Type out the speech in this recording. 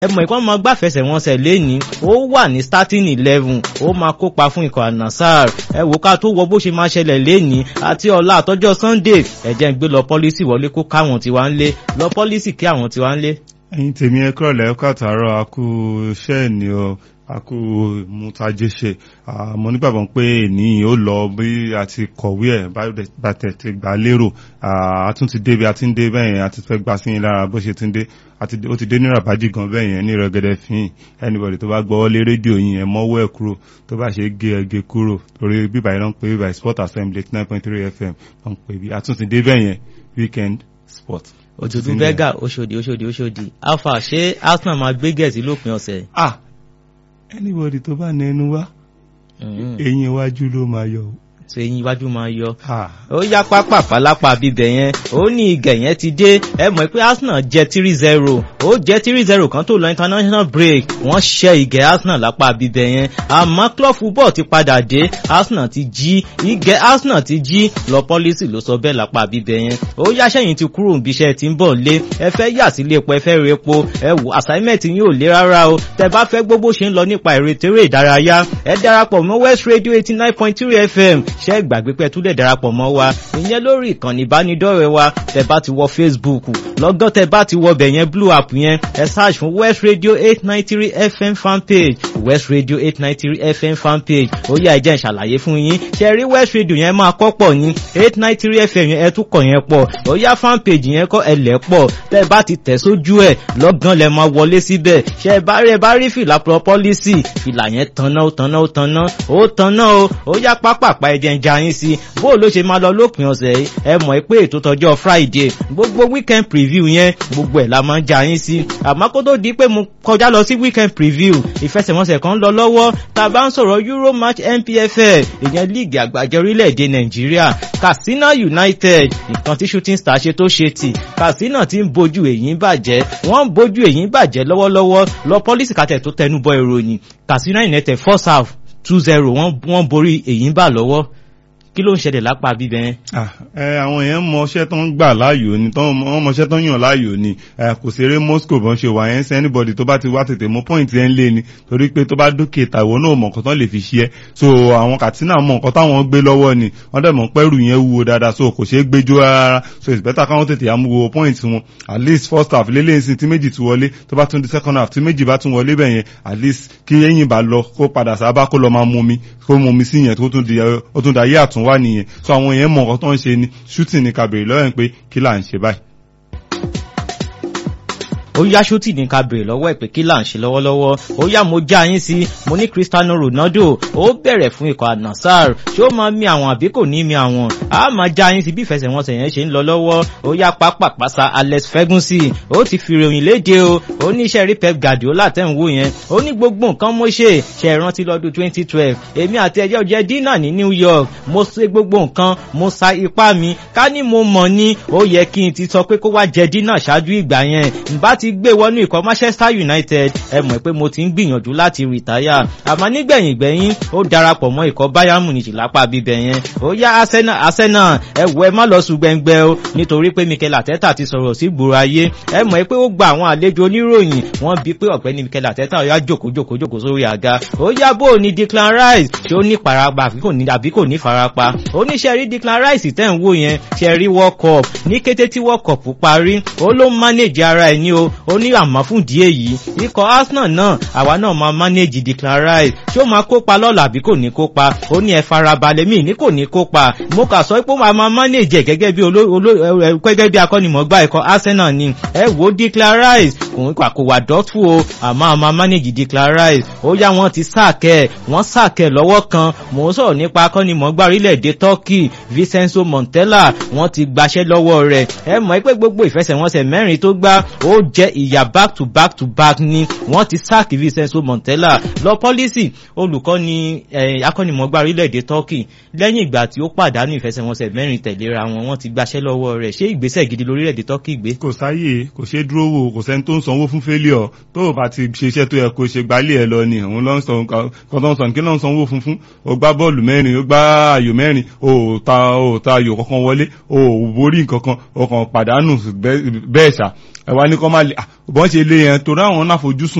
ẹ mọ̀ ìpọ́n máa gbàfẹsẹ̀wọnsẹ̀ lẹ́ni ó wà ní starting eleven ó máa kópa fún ikọ̀ anasar ẹ wò ká tó wọ bó ṣe máa ṣẹlẹ̀ lẹ́ni àti ọ̀la àtọ́jọ́ sunday ẹ jẹ́ ń gbé lọ pọ́lísì wọlé kó káwọn tiwa ń lé lọ pọ́lísì kí àwọn tiwa ń lé. ẹ̀yin tèmi ẹ kúrò lẹ́ẹ̀kọ́ àtàárọ̀ akú iṣẹ́ ni o akú mutajese mo nígbàgbọ́ pé ènìyàn ó lọ bí a ti kọ̀wé ẹ̀ bá tẹ̀ ti gbà lérò a tún ti dé bí a ti ń dé bẹ́ẹ̀ yẹn a ti fẹ́ gbà sí yín lára bó ṣe ti ń dé ó ti dé ní rabaji gan bẹ́ẹ̀ yẹn ní rẹ́gẹ́dẹ́ fín anybody tó bá gbọ́ lé rédíò yín ẹ̀ mọ́wọ́ ẹ̀ kúrò tó bá ṣe gé ẹ gé kúrò torí bíbá yìí ló ń pè bíbá sport assembly nine point three fm ló ń pè bí a tún ti dé bẹ́ẹ̀ yẹn weekend sport òtútù bẹ́gà oṣòdì oṣòdì oṣòdì alpha ṣé arsenal máa gbé gẹ̀ẹ́sì lópin ọ̀sẹ̀. ah anybody tó bá nẹnu wá eyín iwájú ló máa yọ so eyín iwájú máa yọ. ó yá pápá pálápá bíbẹ̀ yẹn ó ní igẹ̀ yẹn ti dé ẹ mọ̀ pé arsenal jẹ́ three zero ó jẹ́ three zero kan tó lọ international break wọ́n ṣẹ́ igẹ̀ arsenal lápá bíbẹ̀ yẹn àmọ́ club football ti padà dé arsenal ti jí igẹ̀ arsenal ti jí lọ pọ́lísì ló sọ bẹ́ẹ̀ lápá bíbẹ̀ yẹn ó yá sẹ́yìn ti kúrò níbi iṣẹ́ tí ń bọ̀ lé ẹ fẹ́ yà sílé epo ẹ fẹ́ re epo ẹ wò assignment yín ò lé rárá o tẹ bá fẹ́ gbogbo ṣe ń lọ nípa ìrètérè ìdárayá ẹ darapọ̀ mọ́ west radio eighty nine point three fm ṣẹ́ gbàgbé pẹ́ tún lè darapọ̀ mọ́ wa ìyẹn lórí ìkànnì ìbánidọ́rẹ̀ẹ́ wa tẹ bá ti wọ facebook lọ́gán tẹ bá ti wọ bẹ̀ yẹn blue app yẹn ẹ search fún west radio eight nine three fm fanpage west radio eight nine three fm fanpage ó yá ẹjẹ́ ìṣàlàyé fún yín ṣe rí west radio yẹn máa kọ́ pọ̀ ní eight nine three fm yẹn ẹ tún kọ̀ yẹn pọ̀ ó yá fanpage yẹn kọ́ ẹlẹ́ pọ̀ tẹ bá ti tẹ̀ sójú ẹ̀ lọ́gán lẹ máa wọlé síbẹ̀ ṣe bá rí ẹ bá rí fìlà pọ́lísì fìlà yẹn tanná ó tanná ó tanná ó tanná ó ó yá pápápá ẹ̀jẹ̀ ń ja yín sí bó ló ṣe máa lọ lópin ọ̀sẹ̀ yìí ẹ mọ̀ pé ètò tọjọ́ friday gbogbo weekend preview yẹn gbogbo ẹ̀ la máa ń ja yín sí àmọ́ kó tó di pé mo kọjá lọ sí weekend preview ìfẹsẹ̀wọnsẹ̀ kan lọ lọ́wọ́ tá a bá ń sọ̀rọ̀ euro match npfl ìyẹn líìgì àgbàjọ orílẹ̀-èdè nàìjíríà katsina united nǹkan tí shooting star ṣe tó ṣe tì katsina ti ń bójú èyí bàjẹ́ wọ́n ń bójú èyí bàjẹ́ lọ́wọ́lọ́wọ́ lọ pọ́lísì kàtẹ́ tó tẹnubọ ìròyìn katsina united first half two zero wọ́n borí èyí bà lọ́wọ́ kí ló ń ṣẹlẹ̀ lápá bíbẹ̀ yẹn. ẹ àwọn èèyàn mọ ọṣẹ tó ń gbà láàyò ni wọn mọ ọṣẹ tó ń yàn láàyò ni kò ṣeré moscow bọ́n ṣe wà yẹn sí anybody tó bá ti wá tètè mú point yẹn lé ni torí pé tó bá dókè tàwọn náà mọ nǹkan tán lè fi ṣe ẹ so àwọn katsina mọ nǹkan táwọn gbé lọ́wọ́ ni wọ́n dẹ̀ mọ̀ pẹ́rù yẹn wúwo dáadáa so kò ṣeé gbẹjọ́ rárá so it's better káwọn tètè amúwo point wọn at least first half lélẹ́yìn tí méjì ti wọlé tó bá tún di second half tí méjì bá tún wọlé bẹ́ẹ̀ yẹn at least kí ẹ̀yìn bá lọ kó padà sábà kó lọ máa mú mi kó mú mi sí yẹn tó tún di ayé àtúnwá nìyẹn so àwọn èèyàn mọ̀ nǹkan tó ń ṣe ni shooting ni kàbèrè lọ́wọ́ ẹ̀ pé kí là ń ṣe báyìí. ó yá shooting ní ká bèrè lọ́wọ́ ẹ̀ pé kí là ń ṣe lọ́wọ́lọ́wọ́ ó yá mo já yín sí mo ní cristiano ronaldo ó bẹ̀rẹ̀ fún ikọ̀ anasar ṣé ó máa mi àwọn àbí kò ní mi àwọn a máa já yín sí bí ìfẹsẹ̀wọnsẹ̀ yẹn ṣe ń lọ lọ́wọ́ ó yá pápápásá alex ferguson ó ti fi ròyìn léde o ó ní iṣẹ́ rí pep guardiola tẹ̀ ń wò yẹn ó ní gbogbo nǹkan mo ṣe ṣe rántí lọ́dún twenty twelve èmi àti ẹjọ́ jẹ́ dínà ní new york mo ṣe gbogbo nǹkan mo sa ipá mi ká ní mo mọ̀ ní ó yẹ kí n ti sọ pé kó wá jẹ dínà ṣáájú ìgbà yẹn ǹbá ti gbé wọnú ikọ̀ manchester united ẹ mọ̀ pé mo ti ń gbìyànjú láti rìtáyà àmọ́ nígbẹ̀yìn gbẹ̀yìn ó darapọ̀ mọ́ ikọ̀ bayern munich lápá bíbẹ̀ yẹn ó yá arsenal ẹ wọ ẹ má lọ sùn gbẹngbẹ o nítorí pé mikel ateta ti sọ̀rọ̀ sí gbòòrò ayé ẹ mọ̀ pé ó gba àwọn àlejò oníròyìn wọ́n bi pé ọ̀gbẹ́ni mikel ateta ó yá jòkó jòkó jòkó sórí àga ó yá bó o ní declan rice ṣé ó ní farapa àbí kò ní farapa oníṣẹ́ rí declan rice tẹ̀ ń wò yẹn ṣe rí world cup ní kété tí world cup parí ó ló ń manage ara ẹ̀ ní o ó ní àmọ́ fún díẹ̀ yìí ikọ̀ arsenal náà àwa náà máa manage declan rice ṣé ó máa kópa lọ́la àbí kò ní kópa ó ní ẹ farabalẹ̀ mí ní kò ní kópa mo kà sọ pé ó máa manage ẹ̀ gẹ́gẹ́ bí gẹ́gẹ́ bí akọ́nimọ̀gbá ikọ̀ arsenal ni ẹ wo declan rice kò wà dọ́tfù o àmọ́ a máa manage declan rice ó yá wọn ti sáàkẹ́ wọ́n sáàkẹ́ lọ́wọ́ kan mò ń sọ̀rọ̀ nípa akọ́nimọ̀gbá orílẹ̀-èdè turkey vincenzo montella wọ́n ti gbaṣẹ́ lọ́wọ́ rẹ̀ ẹ mọ̀ pé gbogbo ìfẹsẹ̀wọnsẹ̀ mẹ́rin tó gbá ó jẹ́ ìyà back to back to back ni wọ́n ti sáàkì vincenzo montella lọ pọ́lísì olùkọ́ ni akọ́nimọ̀gbá orílẹ̀-èdè turkey lẹ́yìn ìgbà tí ó pàdánù ìfẹsẹ̀wọnsẹ̀ mẹ́rin tẹ̀léra wọn wọ́n ti gbaṣẹ́ lọ́wọ́ rẹ̀ ṣé ìgbésẹ̀ gidi lórílẹ̀-èdè turkey gbé. kò sáyè kò ṣe dúró wò kò sẹ́ni tó ń sanwó fún failure tó o bá ti ṣe iṣẹ́ tó yẹ kó ṣe gbálẹ̀ ẹ lọ ni òun ló ń sọ nǹkan tó ń sọ nǹkan náà ń sanwó fún fún o gbá bọ́ọ̀lù mẹ́rin o gbá ayò mẹ́rin o ta o ta ayò kankan wọlé o borí nǹkan kan o kàn pàdánù bẹ́ẹ̀ ṣá ẹ wá ní kọ́ máa lè bọ́n ṣe lé yẹn torí àwọn náà fojú sùn